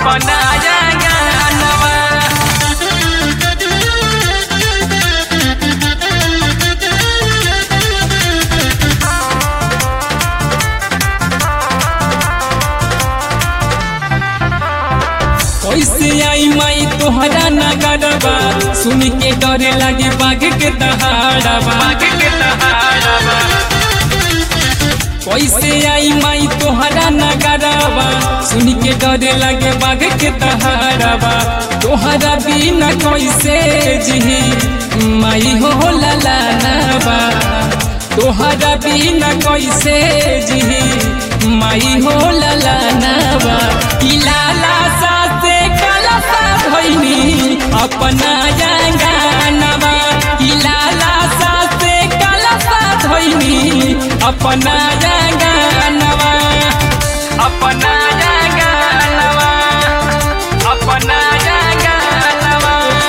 अपना जंगनवा कैसे आई माई तोहरा नगरबा सुन के डरे लागे बाघ के दहाड़बा बाघ के दहाड़बा कैसे आई माई तोहरा नगरबा सुन के डरे लागे बाघ के दहाड़बा तोहरा बिना कैसे जी माई हो ललानबा तोहरा बिना कैसे जी माई हो ललानबा ई लाला सासे काला सा भइनी अपना जंगानवा ई लाला सासे काला सा भइनी अपना जंगानवा अपना जंगानवा अपना जंगानवा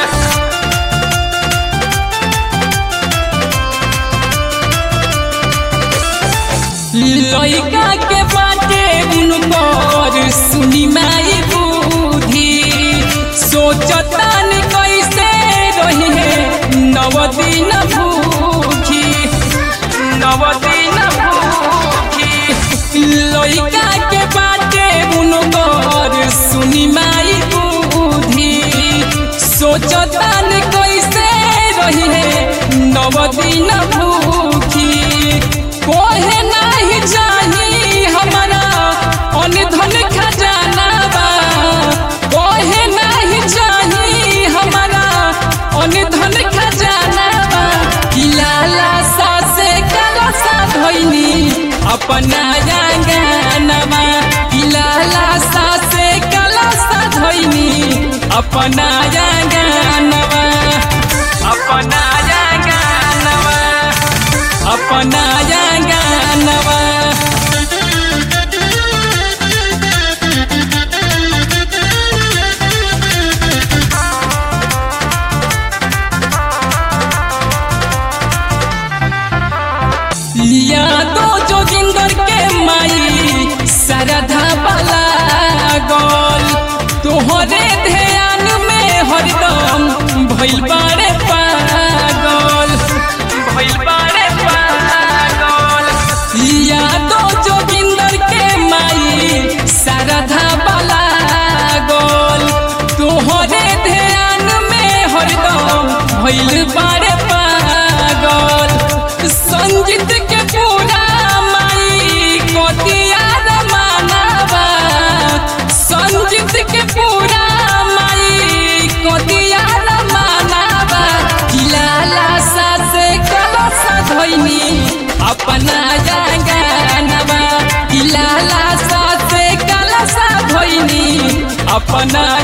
लइका के बाटे उनकर सुनी माई बुद्धि सोचतान कैसे रही है नव दिन भूखी नव दिन भूखी लइका के बाटे उनकर सुनी माई बुद्धि सोचतान कैसे रही है नव दिन भूखी कोहे नहीं जाही हमारा अनधन खजाना बा कोहे नहीं जाही हमारा अनधन खजाना बा किलाला सासे काला सा धोइनी अपना जंगनवा किलाला सासे काला सा धोइनी अपना जंगनवा अपना जंगनवा अपना जंगनवा लिया दो जोगिंदर के माई सरधा वाला गोल तोहरे ध्यान में हरदम भइल बारे पागल भइल बारे पागल लिया दो जोगिंदर के माई सरधा वाला गोल तोहरे ध्यान में हरदम भइल बारे पागल संजीत के पूरा माई कोटिया मानवा संजीत के पूरा माई कोटिया मानवा किलाला सा से कलसा धोइनी अपना जंगनवा किलाला सा से कलसा धोइनी अपना